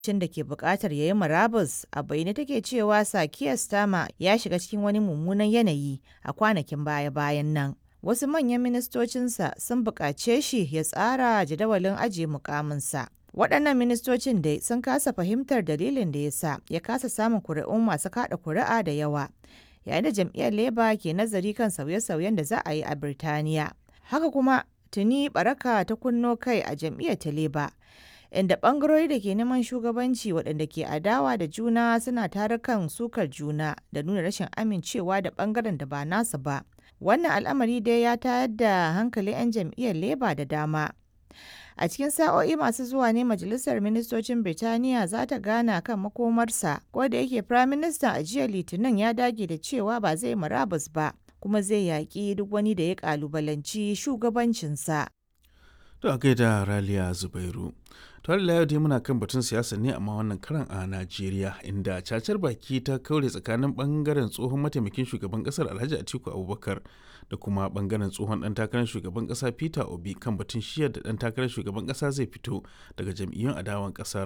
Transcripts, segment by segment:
cin da ke buƙatar ya yi murabus a bayyane take cewa Sakiyar Stama ya shiga cikin wani mummunan yanayi a kwanakin baya-bayan nan. Wasu manyan ministocinsa sun buƙace shi ya tsara jadawalin ajiye mukaminsa. Waɗannan ministocin dai sun kasa fahimtar dalilin da ya sa ya kasa samun kuri'un masu kaɗa kuri'a da yawa, yayin da jam'iyyar Labour ke nazari kan sauye-sauyen da za a yi a Birtaniya. Haka kuma tuni baraka ta kunno kai a jam'iyyar ta Labour. inda ɓangarori da ke neman shugabanci waɗanda ke adawa da juna suna tarukan sukar juna da nuna rashin amincewa da ɓangaren da ba nasu ba. Wannan al'amari dai ya tayar da hankalin 'yan jam'iyyar Labour da dama. A cikin sa'o'i masu zuwa ne Majalisar Ministocin Birtaniya za ta gana kan makomarsa, ko da yake Firaministan a jiya Litinin ya dage da cewa ba zai murabus ba, kuma zai yaƙi duk wani da ya ƙalubalanci shugabancinsa. To a gaida Raliya Zubairu. To da yau dai muna kan batun siyasa ne amma wannan karan a Najeriya inda cacar baki ta kaure tsakanin bangaren tsohon mataimakin shugaban kasar Alhaji Atiku Abubakar da kuma bangaren tsohon dan takarar shugaban kasa Peter Obi kan batun shiyar da dan takarar shugaban kasa zai fito daga jam'iyyun adawan kasar.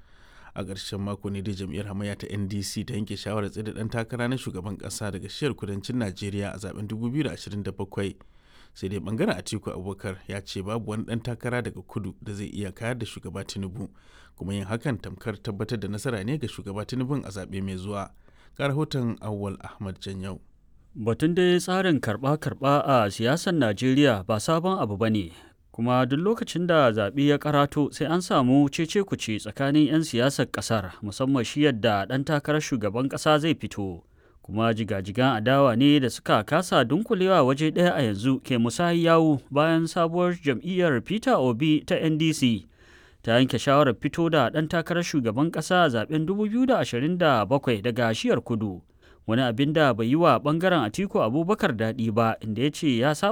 A ƙarshen mako ne dai jam'iyyar hamayya ta NDC ta yanke shawarar tsaye da dan takara na shugaban kasa daga shiyar kudancin Najeriya a zaben 2027. sai dai bangaren atiku abubakar ya ce babu wani dan takara daga kudu da zai iya kayar da shugaba tinubu kuma yin hakan tamkar tabbatar da nasara ne ga shugaba tinubun a zaɓe mai zuwa ga rahoton awwal ahmad janyau batun dai tsarin karɓa-karɓa a siyasar najeriya ba sabon abu ba ne kuma duk lokacin da zaɓe ya karato sai an samu cece kuce tsakanin 'yan siyasar ƙasar musamman shi yadda ɗan takarar shugaban ƙasa zai fito kuma jigajigan adawa ne da suka kasa dunkulewa waje ɗaya a yanzu ke musayi yawu bayan sabuwar jam'iyyar peter obi ta ndc ta yanke shawarar fito da ɗan takarar shugaban ƙasa a zaben 2027 daga shiyar kudu wani abin da bai yi wa ɓangaren atiku abubakar daɗi ba inda ya ce ya saba